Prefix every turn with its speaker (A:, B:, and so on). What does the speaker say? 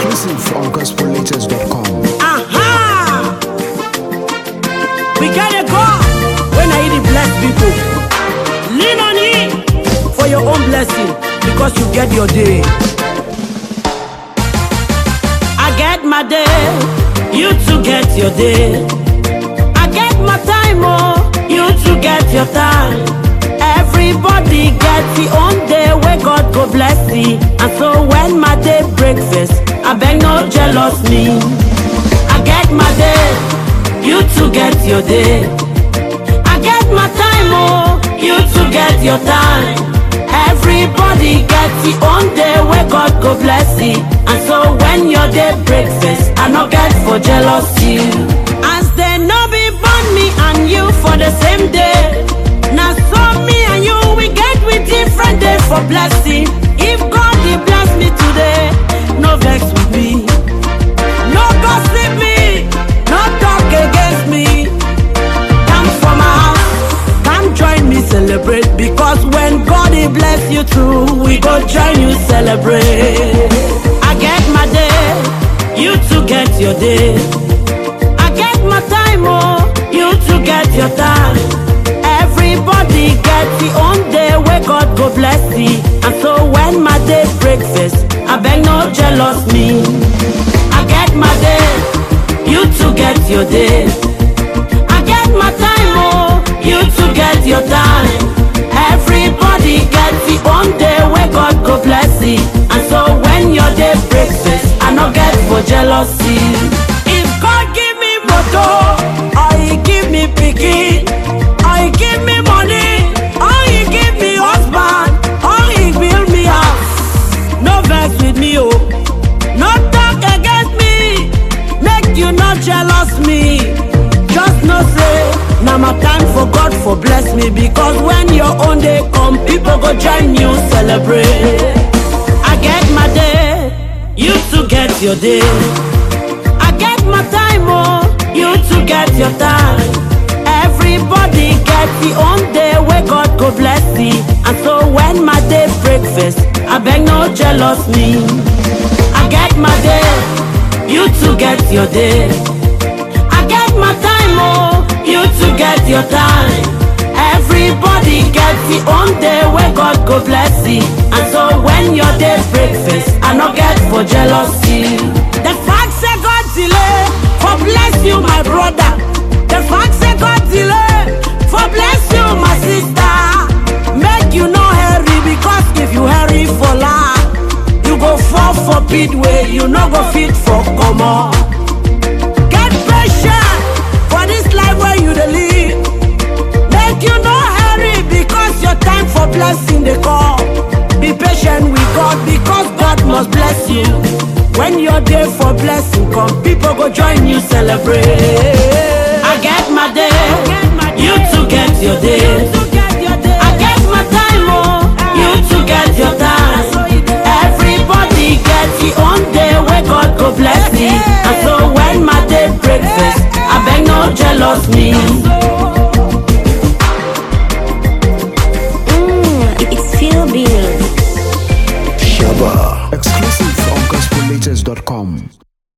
A: Exclusive from gospellatest.com.
B: Aha! We gotta go when I eat the blessed people. Lean on it for your own blessing because you get your day. I get my day, you too get your day. I get my time, oh, you too get your time. Everybody get the own day where God go bless thee. And so when my day breakfast, I beg no jealous me. I get my day, you too get your day. I get my time, oh, you too get your time. Everybody get the own day where God go bless thee. And so when your day breakfast, I no get for jealous you. As they no be born me and you for the same day. Now so me and you we get with different day for blessing. If God he bless me today, no vex with me. No gossip me, no talk against me. Come for my house, come join me celebrate. Because when God he bless you too, we go join you celebrate. I get my day, you too get your day. I get my time, oh, you too get your time. Everybody get the own day where God go bless thee. And so when my day breakfast, I beg no jealous me. I get my day, you too get your day. I get my time, oh, you too get your time. Everybody get the own day where God go bless thee. And so when your day breakfast, I no get for jealousy. If God give me motor, or he give me pikin, or he give me money, or he give me husband, or he build me house. No vex with me, oh. No talk against me. Make you not jealous me. Just no say, now my time for God for bless me. Because when your own day come, people go join you celebrate. I get my day, you too get your day. I get my time, oh, you too get your time. Everybody get the own day where God go bless thee. And so when my day breakfast, I beg no jealous me. I get my day, you too get your day. I get my time, oh, you too get your time. Everybody get the own day where God go bless thee. And so when your day breakfast, I no get for jealousy. The fact say God delay for bless you, my brother. The fact say God delay for bless you, my sister. Make you no hurry because if you hurry for life, you go fall for pit way, you no go fit for comot. Get patient for this life where you dey live. Make you no hurry because your time for blessing dey come. Be patient with God because God must bless you. When your day for blessing come, people go join you celebrate. I get my day, you too get your day. I get my time, oh, you too get your time. Everybody get the own day where God go bless me. And so when my day breakfast, I beg no jealous me.